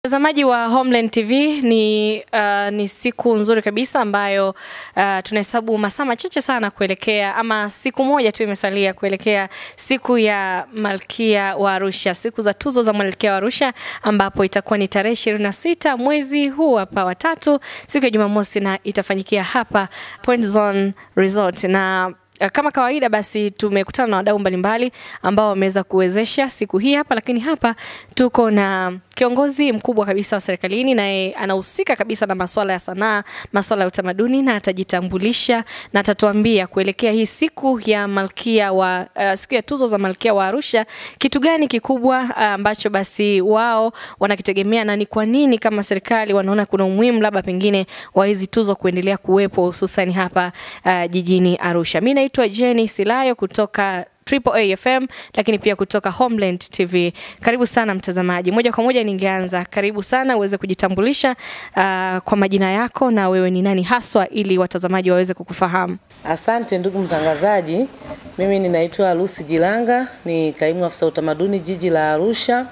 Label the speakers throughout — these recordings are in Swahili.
Speaker 1: Mtazamaji wa Homeland TV ni, uh, ni siku nzuri kabisa ambayo uh, tunahesabu masaa machache sana kuelekea ama siku moja tu imesalia kuelekea siku ya Malkia wa Arusha, siku za tuzo za Malkia wa Arusha ambapo itakuwa ni tarehe ishirini na sita mwezi huu hapa wa tatu, siku ya Jumamosi na itafanyikia hapa Point Zone Resort na kama kawaida basi tumekutana na wadau mbalimbali ambao wameweza kuwezesha siku hii hapa, lakini hapa tuko na kiongozi mkubwa kabisa wa serikalini, naye anahusika kabisa na masuala ya sanaa, masuala ya utamaduni, na atajitambulisha na atatuambia kuelekea hii siku ya Malkia wa uh, siku ya tuzo za Malkia wa Arusha, kitu gani kikubwa ambacho uh, basi wao wanakitegemea na ni kwa nini kama serikali wanaona kuna umuhimu labda pengine wa hizi tuzo kuendelea kuwepo hususan hapa uh, jijini Arusha. Mimi naitwa Jenny Silayo kutoka Triple AFM lakini pia kutoka Homeland TV. Karibu sana mtazamaji. Moja kwa moja ningeanza, karibu sana uweze kujitambulisha uh, kwa majina yako na wewe ni nani haswa ili watazamaji waweze kukufahamu.
Speaker 2: Asante ndugu mtangazaji. Mimi ninaitwa Lucy Jilanga, ni kaimu afisa utamaduni jiji la Arusha.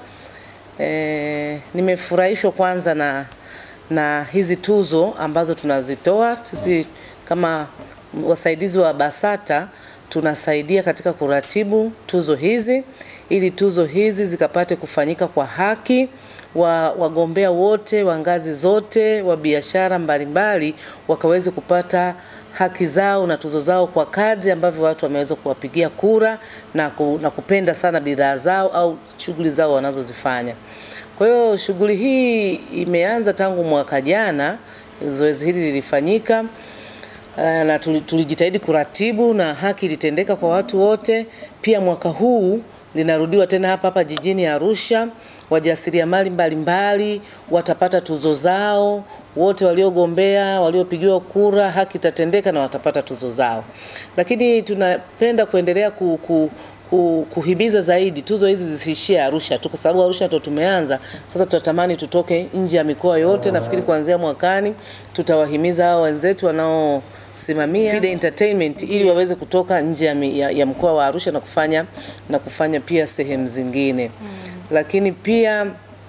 Speaker 2: E, nimefurahishwa kwanza na na hizi tuzo ambazo tunazitoa sisi kama wasaidizi wa BASATA tunasaidia katika kuratibu tuzo hizi ili tuzo hizi zikapate kufanyika kwa haki wa wagombea wote wa ngazi zote wa biashara mbalimbali wakaweze kupata haki zao na tuzo zao kwa kadri ambavyo watu wameweza kuwapigia kura na, ku, na kupenda sana bidhaa zao au shughuli zao wanazozifanya. Kwa hiyo shughuli hii imeanza tangu mwaka jana, zoezi hili lilifanyika na tulijitahidi kuratibu na haki ilitendeka kwa watu wote. Pia mwaka huu linarudiwa tena hapa hapa jijini Arusha. Wajasiriamali mbalimbali watapata tuzo zao, wote waliogombea, waliopigiwa kura, haki itatendeka na watapata tuzo zao. Lakini tunapenda kuendelea ku, ku, kuhimiza zaidi tuzo hizi zisiishie Arusha tu, kwa sababu Arusha ndo tumeanza. Sasa tunatamani tutoke nje ya mikoa yote. Nafikiri kuanzia mwakani tutawahimiza hao wenzetu wanaosimamia Fide Entertainment ili waweze kutoka nje ya, ya, ya mkoa wa Arusha na kufanya na kufanya pia sehemu zingine mm. Lakini pia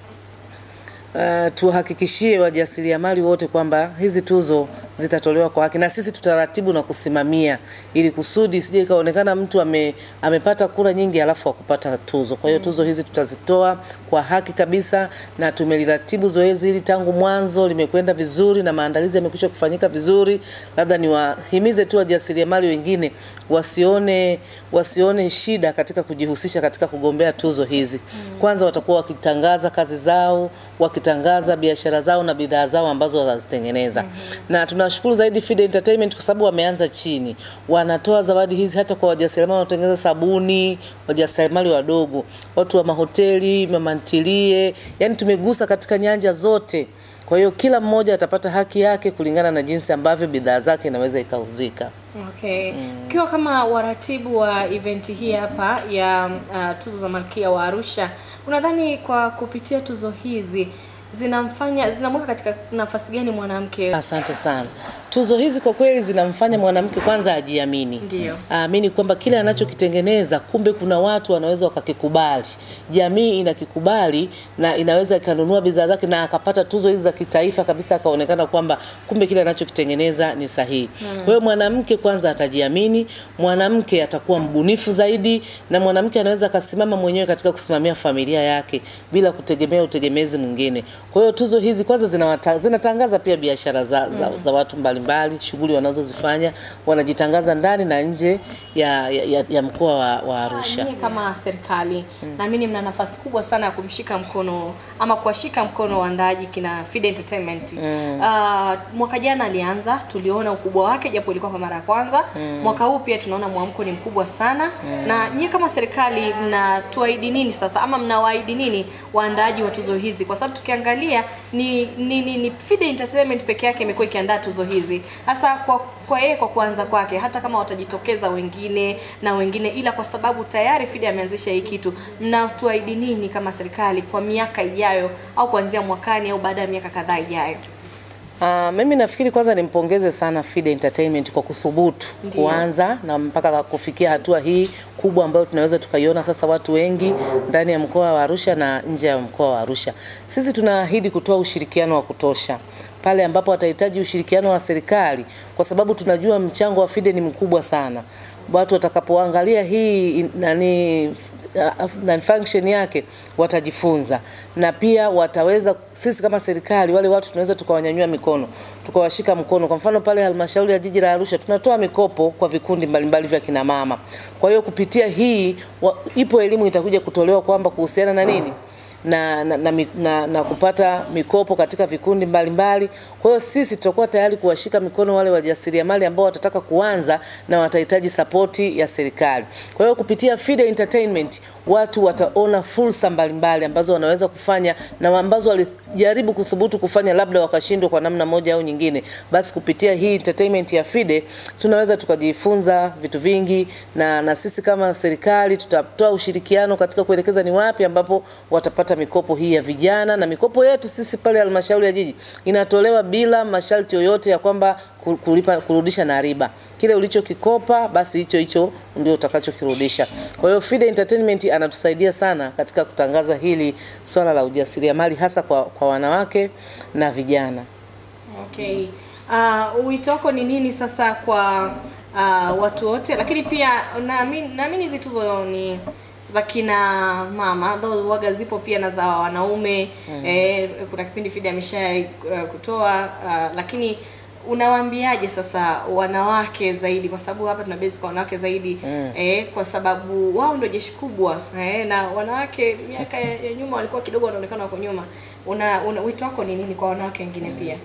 Speaker 2: Uh, tuhakikishie wajasiriamali wote kwamba hizi tuzo zitatolewa kwa haki na sisi tutaratibu na kusimamia ili kusudi sije ikaonekana mtu ame, amepata kura nyingi alafu akupata tuzo. Kwa hiyo tuzo hizi tutazitoa kwa haki kabisa, na tumeliratibu zoezi hili tangu mwanzo, limekwenda vizuri na maandalizi yamekwisha kufanyika vizuri. Labda niwahimize tu wajasiriamali wengine wasione wasione shida katika kujihusisha katika kugombea tuzo hizi. Kwanza watakuwa wakitangaza kazi zao, wakitangaza biashara zao na bidhaa zao ambazo wanazitengeneza. mm -hmm. Na tunashukuru zaidi Fide Entertainment kwa sababu wameanza chini, wanatoa zawadi hizi hata kwa wajasiriamali wanaotengeneza sabuni, wajasiriamali wadogo, watu wa mahoteli, mamantilie, yani tumegusa katika nyanja zote. Kwa hiyo kila mmoja atapata haki yake kulingana na jinsi ambavyo bidhaa zake inaweza ikauzika.
Speaker 1: Okay. Ukiwa mm. kama waratibu wa event hii hapa ya uh, tuzo za Malkia wa Arusha, unadhani kwa kupitia tuzo hizi zinamfanya zinamweka katika nafasi gani mwanamke?
Speaker 2: Asante sana. Tuzo hizi kwa kweli zinamfanya mwanamke kwanza ajiamini,
Speaker 1: ndio
Speaker 2: aamini kwamba kile anachokitengeneza kumbe kuna watu wanaweza wakakikubali, jamii inakikubali na inaweza ikanunua bidhaa zake na akapata tuzo hizi za kitaifa kabisa, akaonekana kwamba kumbe kile anachokitengeneza ni sahihi. Hmm. Kwa hiyo mwanamke kwanza atajiamini, mwanamke atakuwa mbunifu zaidi, na mwanamke anaweza akasimama mwenyewe katika kusimamia familia yake bila kutegemea utegemezi mwingine. Kwa hiyo tuzo hizi kwanza zinawata, zinatangaza pia biashara za, za, za watu mbalimbali mbali, shughuli wanazozifanya wanajitangaza ndani na nje ya, ya, ya mkoa wa, wa Arusha.
Speaker 1: Nyie kama serikali mm. naamini mna nafasi kubwa sana ya kumshika mkono ama kuwashika mkono waandaaji kina Fide Entertainment. Mm. Uh, mwaka jana alianza, tuliona ukubwa wake japo ilikuwa kwa mara ya kwanza. Mm. Mwaka huu pia tunaona mwamko ni mkubwa sana. Mm. Na nyie kama serikali mnatuahidi nini sasa ama mnawaahidi nini waandaaji wa tuzo hizi? Kwa sababu tukiangalia ni, ni, ni, ni Fide Entertainment peke yake imekuwa ikiandaa tuzo hizi hasa kwa kwa yeye kwa kuanza kwake, hata kama watajitokeza wengine na wengine, ila kwa sababu tayari Fide ameanzisha hii kitu, mnatuahidi nini kama serikali kwa miaka ijayo au kuanzia mwakani au baada ya miaka kadhaa ijayo?
Speaker 2: Uh, mimi nafikiri kwanza nimpongeze sana Fide Entertainment kwa kuthubutu
Speaker 1: Ndiyo.
Speaker 2: kuanza na mpaka kufikia hatua hii kubwa ambayo tunaweza tukaiona sasa watu wengi ndani ya mkoa wa Arusha na nje ya mkoa wa Arusha. Sisi tunaahidi kutoa ushirikiano wa kutosha pale ambapo watahitaji ushirikiano wa serikali, kwa sababu tunajua mchango wa Fide ni mkubwa sana. Watu watakapoangalia hii nani uh, na function yake watajifunza na pia wataweza, sisi kama serikali, wale watu tunaweza tukawanyanyua mikono tukawashika mkono. Kwa mfano pale halmashauri ya jiji la Arusha tunatoa mikopo kwa vikundi mbalimbali vya kina mama. Kwa hiyo kupitia hii wa, ipo elimu itakuja kutolewa kwamba kuhusiana na nini na, na, na, mi- na, na kupata mikopo katika vikundi mbalimbali. Kwa hiyo sisi tutakuwa tayari kuwashika mikono wale wajasiriamali ambao watataka kuanza na watahitaji sapoti ya serikali. Kwa hiyo kupitia Fide Entertainment watu wataona fursa mbalimbali ambazo wanaweza kufanya na ambazo walijaribu kuthubutu kufanya labda wakashindwa kwa namna moja au nyingine. Basi kupitia hii entertainment ya Fide tunaweza tukajifunza vitu vingi, na, na sisi kama serikali tutatoa ushirikiano katika kuelekeza ni wapi ambapo watapata mikopo hii ya vijana, na mikopo yetu sisi pale halmashauri ya jiji inatolewa bila masharti yoyote ya kwamba ku- kulipa, kurudisha na riba. Kile ulichokikopa basi hicho hicho ndio utakachokirudisha. Kwa hiyo Fide Entertainment anatusaidia sana katika kutangaza hili swala la ujasiriamali hasa kwa, kwa wanawake na vijana.
Speaker 1: Okay. Uh, wito wako ni nini sasa kwa uh, watu wote, lakini pia naamini naamini hizi tuzo ni za kina mama though waga zipo pia na za wanaume eh, kuna kipindi Fida amesha uh, kutoa uh, lakini unawaambiaje sasa wanawake zaidi, kwa sababu hapa tuna base kwa wanawake zaidi eh, kwa sababu wao ndio jeshi kubwa eh, na wanawake miaka ya, ya nyuma walikuwa kidogo wanaonekana wako nyuma. Una, una wito wako ni nini kwa wanawake wengine pia?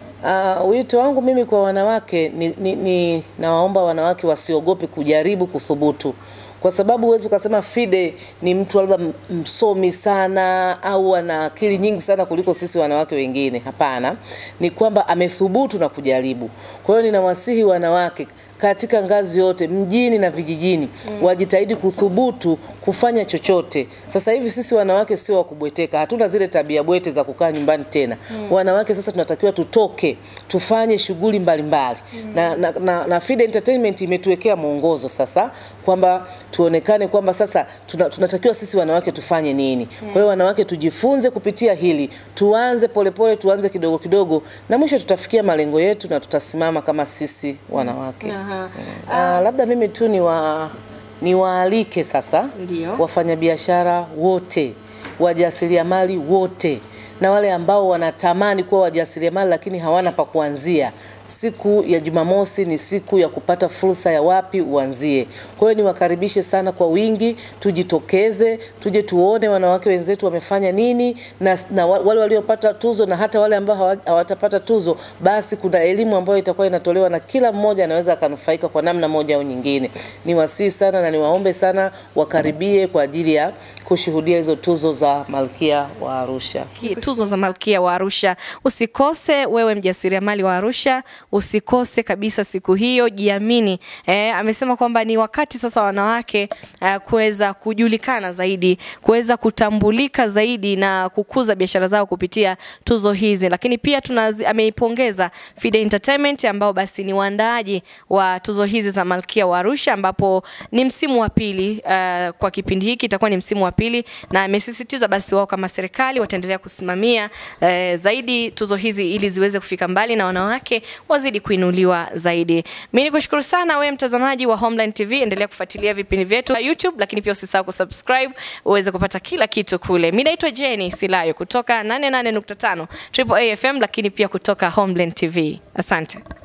Speaker 2: Uh, wito wangu mimi kwa wanawake ni, ni, ni nawaomba wanawake wasiogope kujaribu kuthubutu, kwa sababu huwezi ukasema Fide ni mtu labda m- msomi sana au ana akili nyingi sana kuliko sisi wanawake wengine. Hapana, ni kwamba amethubutu na kujaribu. Kwa hiyo ninawasihi wanawake katika ngazi yote mjini na vijijini wajitahidi kuthubutu kufanya chochote. Sasa hivi sisi wanawake sio wa kubweteka, hatuna zile tabia bwete za kukaa nyumbani tena. Wanawake sasa tunatakiwa tutoke, tufanye shughuli mbalimbali na, na, na, na Fide Entertainment imetuwekea mwongozo sasa kwamba tuonekane kwamba sasa tuna, tunatakiwa sisi wanawake tufanye nini. Kwa hiyo wanawake tujifunze kupitia hili, tuanze polepole, tuanze kidogo kidogo, na mwisho tutafikia malengo yetu na tutasimama kama sisi wanawake.
Speaker 1: Aha.
Speaker 2: Ah, labda mimi tu ni wa niwaalike sasa
Speaker 1: Ndio.
Speaker 2: wafanyabiashara wote, wajasiriamali wote na wale ambao wanatamani kuwa wajasiriamali lakini hawana pa kuanzia. Siku ya Jumamosi ni siku ya kupata fursa ya wapi uanzie. Kwa hiyo niwakaribishe sana kwa wingi, tujitokeze, tuje tuone wanawake wenzetu wamefanya nini na, na wa- wale waliopata tuzo na hata wale ambao hawa- hawatapata tuzo, basi kuna elimu ambayo itakuwa inatolewa na kila mmoja anaweza akanufaika kwa namna moja au nyingine. Niwasihi sana na niwaombe sana wakaribie kwa ajili ya kushuhudia hizo tuzo za Malkia wa Arusha.
Speaker 1: Ki- tuzo za Malkia wa Arusha. Usikose wewe mjasiriamali wa Arusha, usikose kabisa siku hiyo, jiamini. Eh, amesema kwamba ni wakati sasa wanawake eh, kuweza kujulikana zaidi, kuweza kutambulika zaidi na kukuza biashara zao kupitia tuzo hizi. Lakini pia tunazi, ameipongeza Fide Entertainment ambao basi ni waandaaji wa tuzo hizi za Malkia wa Arusha ambapo ni msimu wa pili uh, kwa kipindi hiki itakuwa ni msimu wa pili, na amesisitiza basi wao kama serikali wataendelea kusimamia uh, zaidi tuzo hizi ili ziweze kufika mbali na wanawake wazidi kuinuliwa zaidi. Mimi nikushukuru sana wewe mtazamaji wa Homeland TV, endelea kufuatilia vipindi vyetu vya YouTube, lakini pia usisahau kusubscribe uweze kupata kila kitu kule. Mimi naitwa Jenny Silayo kutoka 88.5 Triple A FM, lakini pia kutoka Homeland TV. Asante.